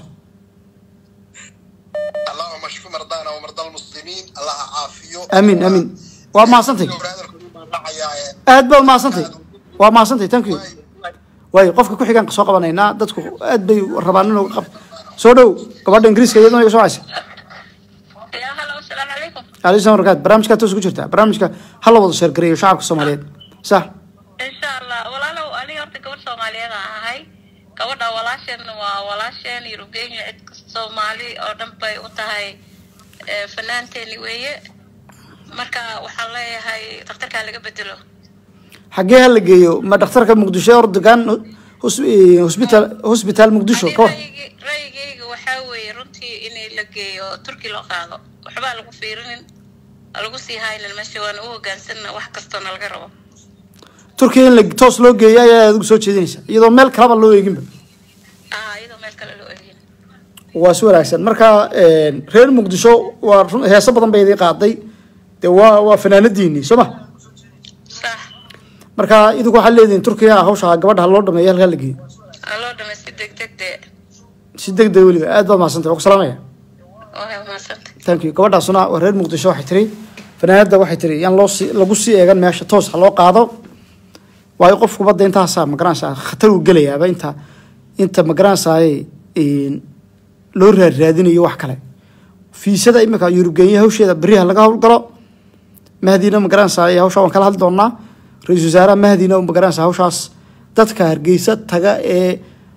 allahuma shfi mardana wamarda almuslimiin allaha caafiyo amiin amiin waa mahadsantay aad baad mahadsantay waa mahadsantay thank you waayo qofka ku xigaan soo qabanaynaa dadku aad bay rabaan inuu qab soo dhow gabadha ingiriiska iyaduna iga soo caysa يا هلا والسلام عليكم alayhi salam barakaat barnaamijkaa toos ku jirtaa barnaamijka hala wada sheergareeyo shacabka soomaaliyeed sax إن شاء الله walaalow aniga horta gabadh soomaaliyeed aan ahay gabadha walaasheen waa walaasheen yurubgeenya cid kasta soomaali oo dhan bay u tahay eh, fanaanteeni weeye marka waxaan leeyahay dhakhtarkaa laga bedelo xaggee ha la geeyo ma dhakhtarka muqdisho ordogan hosbitaal hosbitaal muqdisho Ani ka war ra'yigi- ra'yigayga waxaa weeye runtii in la geeyo turki loo qaado waxbaa lagu fiirinin ha lagu sii haynin meesha waana u hogaansanna wax kastoona laga rabo turkiya in la toos loo geeyo ayaa adigu soo jeedinaysa iyadoo meel kalaba loo eeginba ah iyadoo meel kale loo eegin waa si wanaagsan marka reer muqdisho waa run- heeso badan bay idii qaaday dee waa waa fanaanadiinii soo ma sax marka idinku waxaad leedihin turkiya hawsha gabadha ha loo dhameeyo halkaa la geeyo ha loo dhamay si deg deg dee si deg deg weliba aad baad mahadsantay waa ku salaamaya waa mahadsantay thank you gabadhaasuna waa reer muqdisho waxay tiri fanaanada waxay tiri yaan loo si lagu sii eegan meesha toos ha loo qaado waayo qofku badda intaasaa magaranaysaa khatar uu gelayaaba inta inta magaranaysaay loo raadiraadinayo wax kale fiisada imika yurubgeenya hawsheeda beriha laga howlgalo mahdina magaranaysaay hawshaa waan kala hadli doonaa ra-iisul wasaaraha mahdina magaranaysaa hawshaas dadka hargeysa taga ee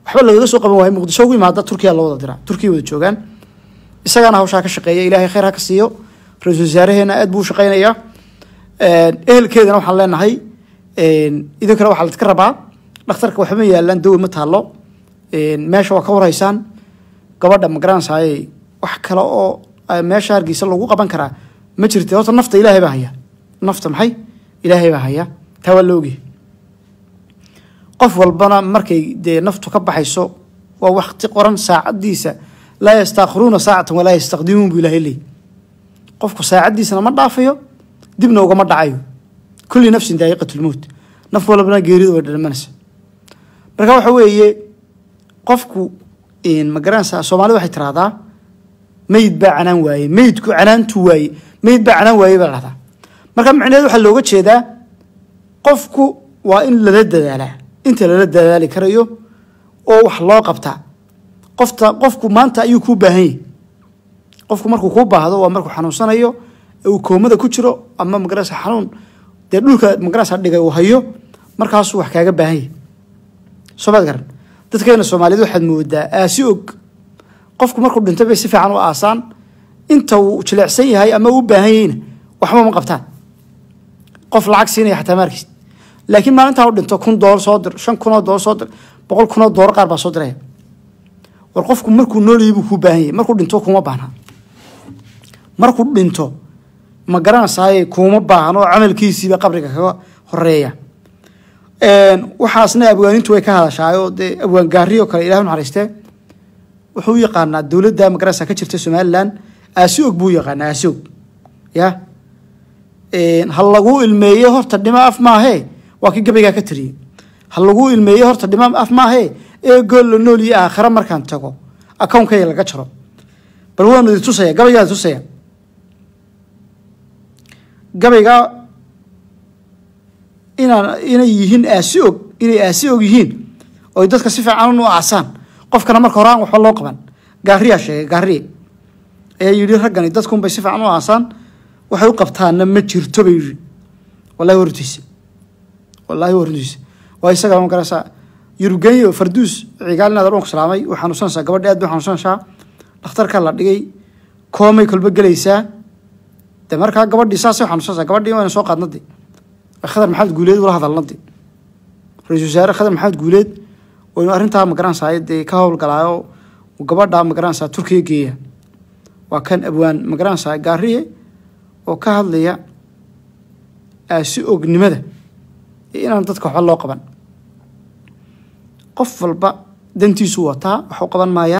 waxba lagaga soo qaban waayo muqdisho ugu imaada turkiya loo wada diraa turkiya wada joogaan isagaana hawshaa ka shaqeeya ilaahay khayr ha ka siiyo ra-iisul wasaaraheena aad buu u shaqeynayaa ehelkeedana waxaan leenahay idinkana waxaa laska rabaa dhakhtarka waxba ma yaalaan dawa ma taalo meesha waa ka warhaysaan gabadha magaranaysaay wax kale oo meesha hargeysa lagu qaban karaa ma jirta horta nafta ilaahay baa haya nafta maxay ilaahay baa haya taa waa la ogyahay qof walbana markay dee naftu ka baxayso waa wakti qoran saacadiisa laa yastaakhiruuna saacatan walaa yastaqdimuun buu ilahay leey qofku saacadiisana ma dhaafayo dibna ugama dhacayo kulli nafsin daa'iqatulmowt naf walbana geeridu way dhalamanaysa marka waxa weeye qofku ma garanaysaa soomaalida waxay tiraahdaa meyd baa canaan waaye meydku canaantu waaye meyd baa canaan waaye baa dhahdaa marka macnaheed waxaa looga jeedaa qofku waa in lala dadaalaa inta lala dadaali karayo oo wax loo qabtaa qofta qofku maanta ayuu kuu baahan yahy qofku markuu kuu baahdo waa markuu xanuunsanayo ee uu koomada ku jiro ama magarasa xanuun dee dhulka magarasa dhigay uu hayo markaasuu wax kaaga baahan yahy soo maad garan dadkeena soomaaliyeed waxaad moodaa aasi og qofku markuu dhinto bay si fiican u aasaan inta uu jilecsan yahay ama uu baahan yahayna waxba ma qabtaan qof lacag siinaya xataa maarkiis laakiin maalintaa u dhinto kun doolar soo dir shan kunoo doolar soo dir boqol kunoo doolar qaar baa soo diraya war qofku markuu noolyahay buu kuu baahan yahay markuu dhinto kuma baahna markuu dhinto ma garanaysaay kuma baahan oo camalkiisiiba qabriga kaga horeeya waxaasna abwaanintu way ka hadashaayoo dee abwaan gaari oo kale ilahi naxariistee wuxuu u yaqaanaa dowladda magarasa ka jirta somalilan aasi og buu yaqaanaa aasi og ya ha lagu ilmeeyo horta dhimo af maahee waa kii gabaygaa ka tiriyey ha lagu ilmeeyo horta dhimo af maahee ee gool la nool iyo aakhira markaan tago akownkayga laga jaro bal waanu idi tusaya gabaygaa tusaya gabaygaa inaan inay yihiin aasi og inay aasi og yihiin oy dadka si fiican u aasaan qofkana marka hore aan waxba loo qaban gaariyaa sheegay gaariye ayaa yidhi raggani dadkunbay si fiican u aasaan waxay u qabtaana ma jirto bay yidhi wallahi hortiisa wallahi hortiisa waa isaga ma garanaysaa yurgenyo farduus cigaal inaad adhoonku salaamay way xanuunsanaysaa gabadha aad bay xanuunsanaysaa dhakhtarka la dhigay koomay kolba gelaysaa de markaa gabadhii saasay xanuunsanaysaa gabadhii wayna soo qaadnadi khadar maxamed guuleed ula hadalnadi ra-isul wasaare khadar maxamed guuleed waynu arrintaa magaranaysaa dee ka howlgalaayo gabadha magaranaysaa turkiya geeya waa kan abwaan magaranaysaa gaariye oo ka hadlaya aasi ognimada iyo inaan dadka waxba loo qaban qof walba dantiisu wataa wax u qaban maayaan